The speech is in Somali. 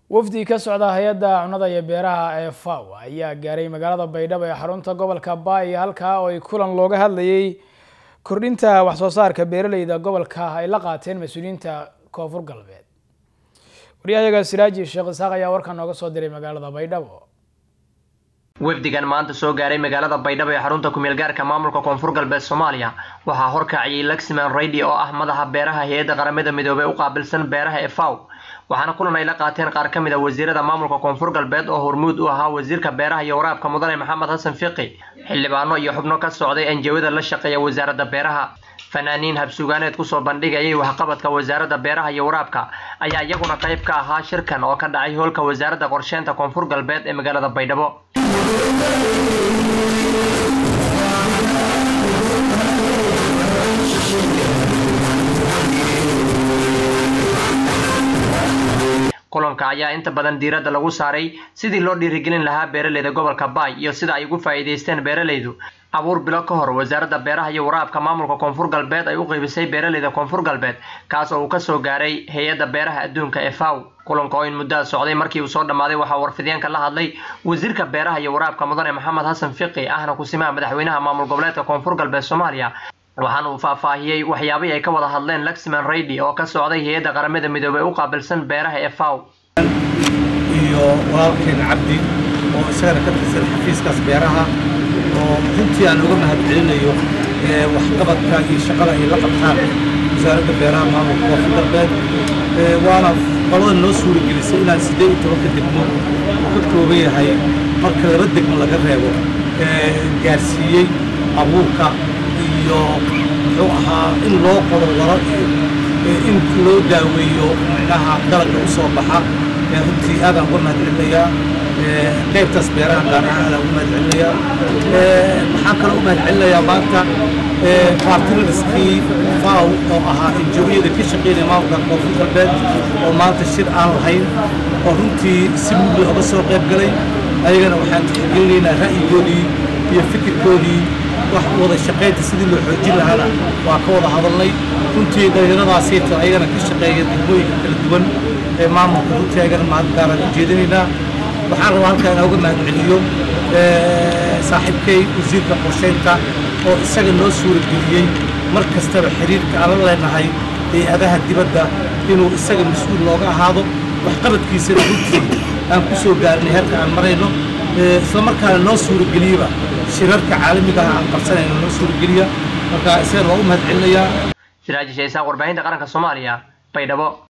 wafdi ka socda hay-adda cunada iyo beeraha ee faw ayaa gaaray magaalada baydhabo ee xarunta gobolka baay halkaa oo ay kulan looga hadlayay kordhinta waxsoo saarka beeraleyda gobolka ay la qaateen mas-uuliyiinta koonfur galbeed waryahayaga siraaji sheekh isaaq ayaa warkan nooga soo diray magaalada baydhabo wafdigan maanta soo gaaray magaalada baydhabo ee xarunta kumeel gaarka maamulka koonfur galbeed soomaaliya waxaa horkaciyay luxman rady oo ah madaxa beeraha hay-adda qaramada midoobey u qaabilsan beeraha ee faw waxaana kulan ay la qaateen qaar ka mid a wasiirada maamulka koonfur galbeed oo hormuud u ahaa wasiirka beeraha iyo waraabka mudane maxamed xasan fiqi xildhibaano iyo xubno ka socday anjawada la shaqeeya wasaaradda beeraha fanaaniin habsugaaneed kusoo bandhigayay waxqabadka wasaaradda beeraha iyo waraabka ayaa iyaguna qayb ka ahaa shirkan oo ka dhacay hoolka wasaaradda qorsheynta koonfur galbeed ee magaalada baydhabo kulanka ayaa inta badan diiradda lagu saaray sidii loo dhiirigelin lahaa beeraleyda gobolka baay iyo sida ay ugu faa'iidaysteen beeraleydu abuur bilo ka hor wasaaradda beeraha iyo waraabka maamulka koonfur galbeed ay u qaybisay beeraleyda koonfur galbeed kaas oo uu kasoo gaaray hay-adda beeraha adduunka ee faw kulanka oo in muddaa socday markii uu soo dhammaaday waxaa warfideenka la hadlay wasiirka beeraha iyo waraabka mudane maxamed xasan fiqi ahna kusimaha madaxweynaha maamul goboleedka koonfur galbeed soomaaliya waxaana uu faahfaahiyey waxyaabihii ay ka wada hadleen luxman rady oo ka socday hay-adda qaramada midoobey u qaabilsan beeraha ee faw iyo walaalkeen cabdi oo isagana ka tirsan xafiiskaas beeraha oo runtii aan uga mahadcelinayo waxqabadka iyo shaqada ay la qabtaan wasaaradda beeraha maamulka koonfur galbeed waana qolada noo suuragelisay inaan siddeed iyo tobanka degmo uu ka kooban yahay marka laba degmo laga reebo gaarsiiyey abuurka iyo muxuu ahaa in loo qodo waro iyo in loo daaweeyo micnaha dalagga u soo baxa runtii aadaan uga mahadcelinayaa qaybtaas beeraha gaar ahaan aadaan uga mahadcelinayaa waxaan kaloo u mahadcelinayaa maanta bartilariskii faw oo ahaa injuriyada ka shaqeynaya maamulka koonfur galbeed oo maanta shir aan lahayn oo runtii si mugla oga soo qayb galay ayagana waxaan tixgelinaynaa ra'yigoodii iyo fikirkoodii wax wada shaqaynta sidii loo xoojin lahaana waa ka wada hadalnay runtii dhalinyaradaasiita ayagana ka shaqeeya degmooyinka kala duwan ee maamulka runtii ayagana mahad gaaraan u jeedinaynaa waxaan rabaa halkaa inaa uga mahadceliyo saaxiibkay wasiirka qorsheynta oo isaga noo suurageliyey mar kastaba xiriirka aan la leenahay hay-adaha dibadda inuu isaga mas-uul looga ahaado waxqabadkiisana runtii aan ku soo gaarinay heerka aan marayno isla markaana noo suurageliyeba shirarka caalamiga ah aan qabsanayno noo suurageliya marka isagana waa u mahadcelinayaa siraaji shaysaaq warbaahinta qaranka soomaaliya baydhabo